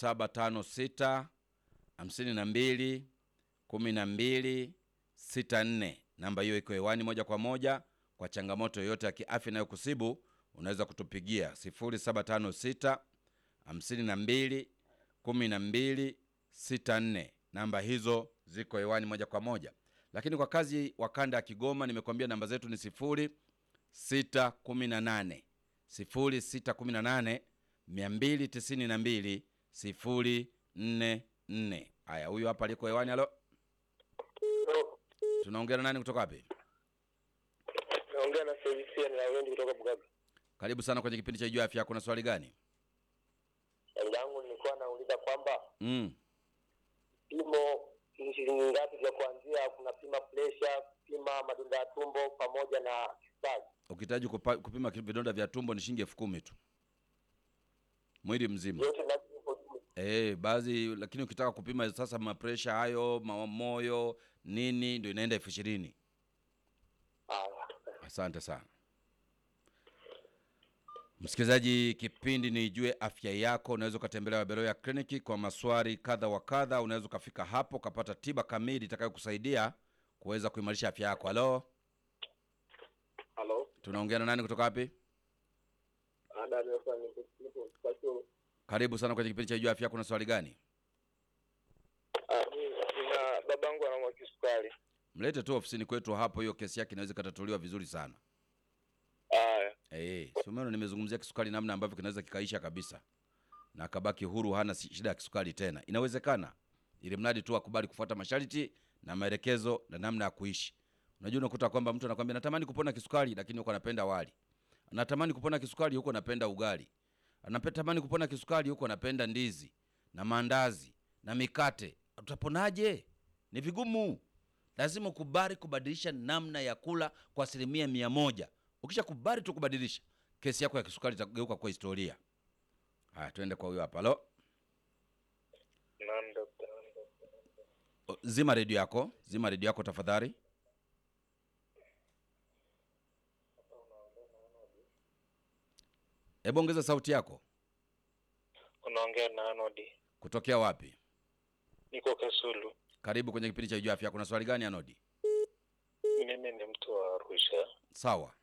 0756 52 12 64. Namba hiyo iko hewani moja kwa moja. Kwa changamoto yoyote ya kiafya inayokusibu unaweza kutupigia 0756 52 12 64. Namba hizo ziko hewani moja kwa moja, lakini kwa kazi wa kanda ya Kigoma nimekuambia namba zetu ni 0618 0618 292 044. Haya, huyu hapa aliko hewani. Halo, tunaongea na nani kutoka wapi? Naongea na Felisia na Wendi kutoka Bugabe. Karibu sana kwenye kipindi cha Jua Afya. Kuna swali gani? Swali langu nilikuwa nauliza kwamba Mm. vipimo ni shilingi ngapi vya kuanzia? Kuna pima presha, pima madonda ya tumbo pamoja na kisukari. Ukihitaji kupa- kupima vidonda vya tumbo ni shilingi elfu kumi tu mwili mzima. Yote lazima ipo juu. Eh, baadhi lakini ukitaka kupima sasa mapresha hayo ma- moyo nini ndio inaenda elfu ishirini. Haya. Asante sana msikilizaji, kipindi ni Ijue Afya Yako. Unaweza ukatembelea Waberoya kliniki kwa maswali kadha wa kadha. Unaweza ukafika hapo ukapata tiba kamili itakayokusaidia kuweza kuimarisha afya yako. Halo, Halo. tunaongea na nani kutoka wapi? Ada nipo nipo nipo kwa chuo. Karibu sana kwenye kipindi cha Ijue Afya Yako. Una swali gani? Ah, mimi nina babangu anaumwa kisukari. Mlete tu ofisini kwetu hapo, hiyo kesi yake inaweza ikatatuliwa vizuri sana. Haya. Eh, si umeona nimezungumzia kisukari namna ambavyo kinaweza kikaisha kabisa na akabaki huru, hana si- shida ya kisukari tena. Inawezekana, ili mradi tu akubali kufuata masharti na maelekezo na namna ya kuishi. Unajua, unakuta kwamba mtu anakwambia natamani kupona kisukari, lakini huko anapenda wali. Anatamani kupona kisukari, huko anapenda ugali. Anatamani kupona kisukari, huko anapenda ndizi na maandazi na mikate. Utaponaje? Ni vigumu. Lazima ukubali kubadilisha namna ya kula kwa asilimia mia moja. Ukisha kubali tu kubadilisha, kesi yako ya kisukari itageuka kwa historia. Haya, tuende kwa huyo hapa. Halo, Naam daktari. O, zima redio yako, zima redio yako tafadhali. Hebu ongeza sauti yako. Unaongea na Anodi. Kutokea wapi? Niko Kasulu. Karibu kwenye kipindi cha Ijua Afya. Kuna swali gani Anodi? Mimi ni mtu wa Arusha. Sawa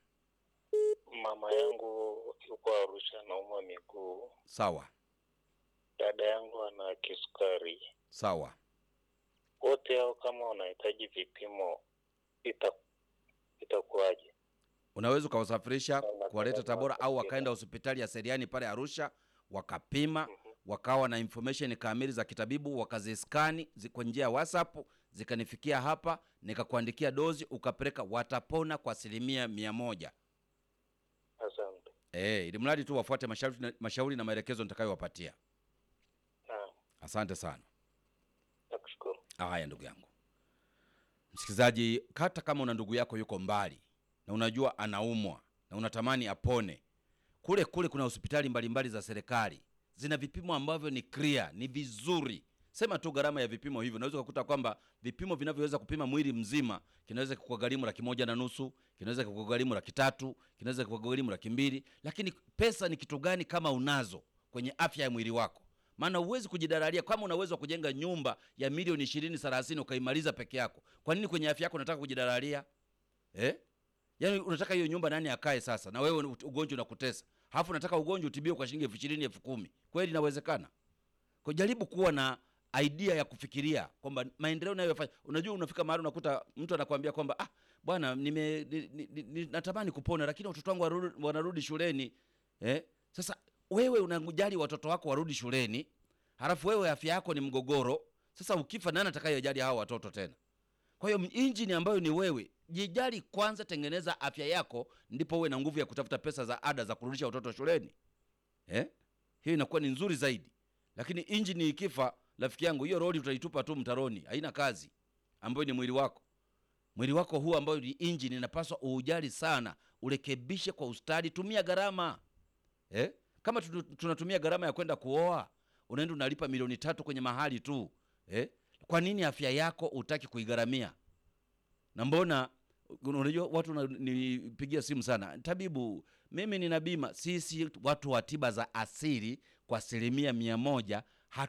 Mama yangu yuko Arusha anaumwa miguu. sawa Dada yangu ana kisukari. sawa. Wote hao kama wanahitaji vipimo ita itakuwaje? Unaweza ukawasafirisha kuwaleta Tabora au wakaenda hospitali ya Seriani pale Arusha wakapima, wakawa na information kamili za kitabibu, wakaziskani zi- kwa njia ya WhatsApp zikanifikia hapa, nikakuandikia dozi ukapeleka, watapona kwa asilimia mia moja. Asante. Eh, ili mradi tu wafuate mashauri na, mashauri na maelekezo nitakayowapatia. Naam, Asante sana. nakushukuru. Haya, ndugu yangu msikilizaji, hata kama una ndugu yako yuko mbali na unajua anaumwa na unatamani apone, kule kule kuna hospitali mbalimbali za serikali zina vipimo ambavyo ni clear, ni vizuri. Sema tu gharama ya vipimo hivyo, unaweza kukuta kwamba vipimo vinavyoweza kupima mwili mzima kinaweza kukugharimu laki moja na nusu, kinaweza kukugharimu laki tatu, kinaweza kukugharimu laki mbili. Lakini pesa ni kitu gani kama unazo kwenye afya ya mwili wako? maana huwezi kujidararia kama una uwezo wa kujenga nyumba ya milioni ishirini thelathini ukaimaliza peke yako kwa nini kwenye afya yako unataka kujidararia eh? yaani unataka hiyo nyumba nani akae sasa na wewe ugonjwa unakutesa halafu unataka ugonjwa utibiwe kwa shilingi elfu ishirini elfu kumi kweli inawezekana kwa jaribu kuwa na idea ya kufikiria kwamba maendeleo unayofanya unajua unafika mahali unakuta mtu anakuambia kwamba ah bwana nime ni, ni, ni, ni, natamani kupona lakini watoto wangu warudi- wanarudi shuleni eh? sasa wewe unajali watoto wako warudi shuleni halafu wewe afya yako ni mgogoro sasa ukifa nani atakayejali hao watoto tena kwa hiyo injini ambayo ni wewe jijali kwanza tengeneza afya yako ndipo uwe na nguvu ya kutafuta pesa za ada za kurudisha watoto shuleni eh? hiyo inakuwa ni nzuri zaidi lakini injini ikifa rafiki yangu hiyo roli utaitupa tu mtaroni haina kazi ambayo ni mwili wako mwili wako huu ambayo ni injini inapaswa uujali sana urekebishe kwa ustadi tumia gharama eh? kama tu- tunatumia gharama ya kwenda kuoa unaenda unalipa milioni tatu kwenye mahali tu eh? kwa nini afya yako utaki kuigharamia na mbona unajua watu nipigia simu sana tabibu mimi nina bima sisi watu wa tiba za asili kwa asilimia mia moja